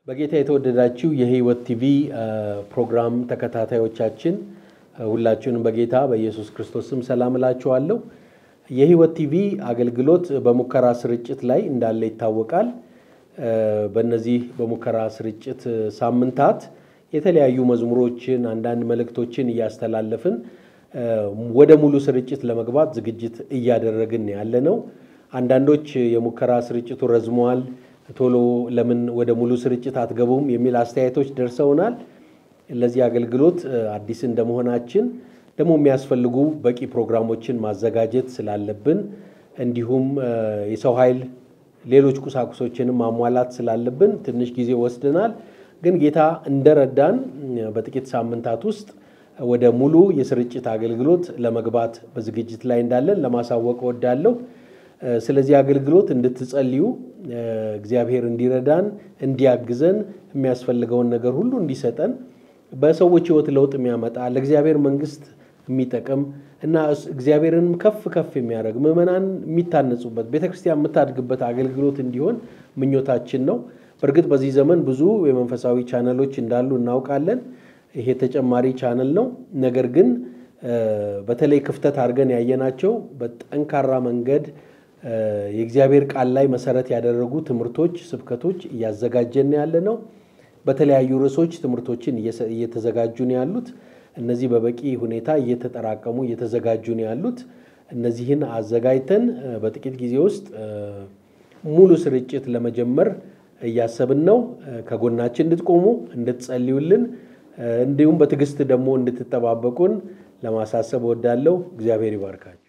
በጌታ የተወደዳችሁ የሕይወት ቲቪ ፕሮግራም ተከታታዮቻችን ሁላችሁንም በጌታ በኢየሱስ ክርስቶስ ስም ሰላም እላችኋለሁ። የሕይወት ቲቪ አገልግሎት በሙከራ ስርጭት ላይ እንዳለ ይታወቃል። በእነዚህ በሙከራ ስርጭት ሳምንታት የተለያዩ መዝሙሮችን፣ አንዳንድ መልእክቶችን እያስተላለፍን ወደ ሙሉ ስርጭት ለመግባት ዝግጅት እያደረግን ያለ ነው። አንዳንዶች የሙከራ ስርጭቱ ረዝመዋል፣ ቶሎ ለምን ወደ ሙሉ ስርጭት አትገቡም የሚል አስተያየቶች ደርሰውናል። ለዚህ አገልግሎት አዲስ እንደመሆናችን ደግሞ የሚያስፈልጉ በቂ ፕሮግራሞችን ማዘጋጀት ስላለብን እንዲሁም የሰው ኃይል ሌሎች ቁሳቁሶችንም ማሟላት ስላለብን ትንሽ ጊዜ ወስደናል። ግን ጌታ እንደረዳን በጥቂት ሳምንታት ውስጥ ወደ ሙሉ የስርጭት አገልግሎት ለመግባት በዝግጅት ላይ እንዳለን ለማሳወቅ እወዳለሁ። ስለዚህ አገልግሎት እንድትጸልዩ እግዚአብሔር እንዲረዳን እንዲያግዘን የሚያስፈልገውን ነገር ሁሉ እንዲሰጠን በሰዎች ሕይወት ለውጥ የሚያመጣ ለእግዚአብሔር መንግሥት የሚጠቅም እና እግዚአብሔርን ከፍ ከፍ የሚያደርግ ምዕመናን የሚታነጹበት ቤተክርስቲያን የምታድግበት አገልግሎት እንዲሆን ምኞታችን ነው። በእርግጥ በዚህ ዘመን ብዙ የመንፈሳዊ ቻነሎች እንዳሉ እናውቃለን። ይሄ ተጨማሪ ቻነል ነው። ነገር ግን በተለይ ክፍተት አድርገን ያየናቸው በጠንካራ መንገድ የእግዚአብሔር ቃል ላይ መሰረት ያደረጉ ትምህርቶች፣ ስብከቶች እያዘጋጀን ያለ ነው። በተለያዩ ርዕሶች ትምህርቶችን እየተዘጋጁ ነው ያሉት። እነዚህ በበቂ ሁኔታ እየተጠራቀሙ እየተዘጋጁ ነው ያሉት። እነዚህን አዘጋጅተን በጥቂት ጊዜ ውስጥ ሙሉ ስርጭት ለመጀመር እያሰብን ነው። ከጎናችን እንድትቆሙ እንድትጸልዩልን፣ እንዲሁም በትዕግስት ደግሞ እንድትጠባበቁን ለማሳሰብ እወዳለሁ። እግዚአብሔር ይባርካችሁ።